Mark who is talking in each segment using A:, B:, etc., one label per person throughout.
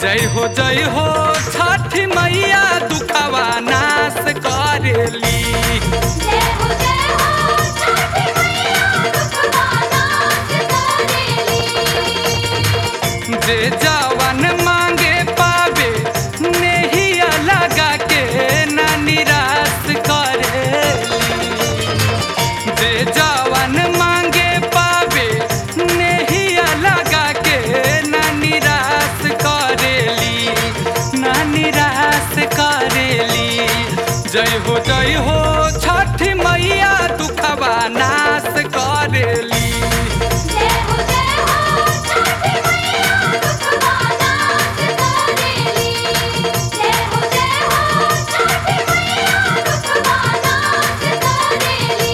A: जय हो जय हो छठी मैया दुखवा नाश करेली
B: जय हो जय हो छठी मैया दुखवा नाश करेली
A: जे जवन मांगे पावे नेहिया लगा के ना निराश करेली जे जवन मांगे पावे नेहिया लगा के ना निराश करेली ना निराश करेली जय हो जय हो छठी मैया दुखवा नाश करेली
B: जय हो जय हो छठी मैया दुखवा नाश करेली जय हो जय हो छठी मैया दुखवा नाश करेली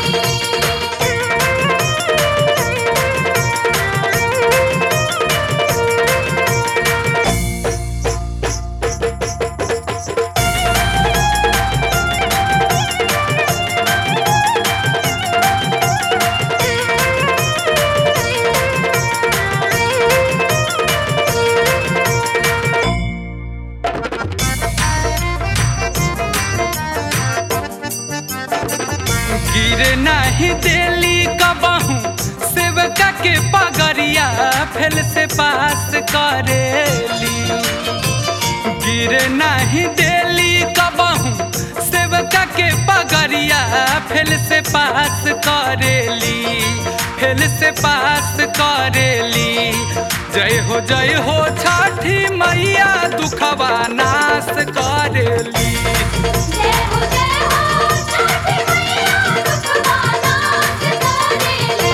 A: गिरे नहीं देली कबहू सेवका के पगरिया फेल से पास करेली गिरे नहीं देली कबहू सेवका के पगरिया फेल से पास करेली फेल से पास करेली जय हो जय हो छठी मैया दुखवा नाश करेली
B: जय हो जय हो छठी मैया दुखवा नाश करेली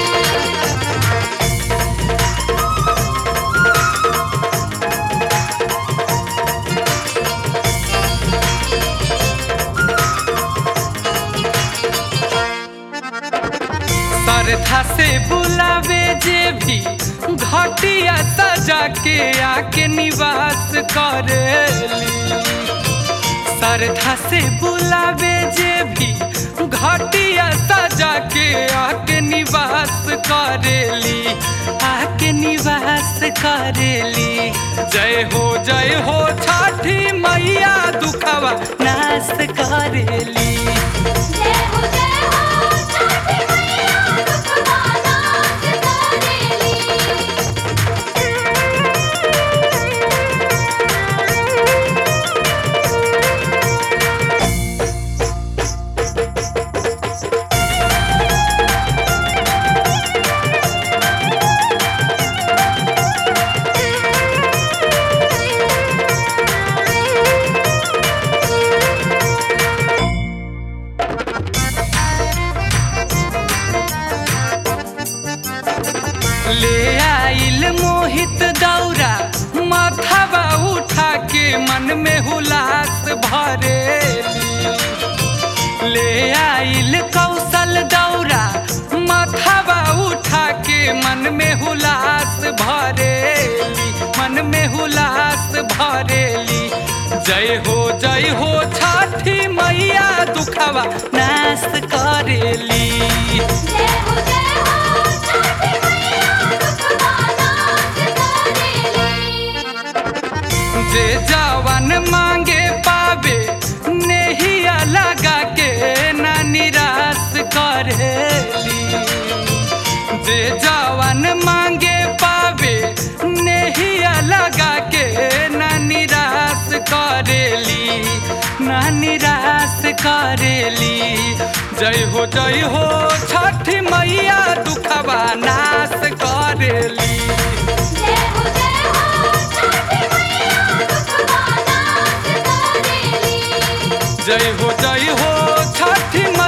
A: श्रद्धा से बुलावे जे भी घटिया सजा के आके निवास करेली श्रद्धा से बुलावे जे भी घटिया सजा के आके निवास करेली आके निवास करेली जय हो जय हो छठी मैया दुखवा नाश करेली
B: जय हो जय हो छठी मैया दुखवा नाश करेली
A: ले आइल मोहित दौरा माथावा उठा के मन में हुलास भरेली ले आइल कौशल दौरा माथावा उठा के मन में हुलास भरेली मन में हुलास भरेली जय हो जय हो छठी मैया दुखवा नाश करेली
B: जय हो जय हो छठी मैया दुखवा नाश करेली
A: जे जवन मांगे पावे नेहिया लगा के ना निराश करेली जे जवन मांगे पावे नेहिया लगा के ना निराश करेली ना निराश करेली जय हो जय हो छठी मैया दुखवा नाश करेली
B: जय हो जय हो छठी मैया दुखवा नाश करेली
A: जय हो जय हो छठी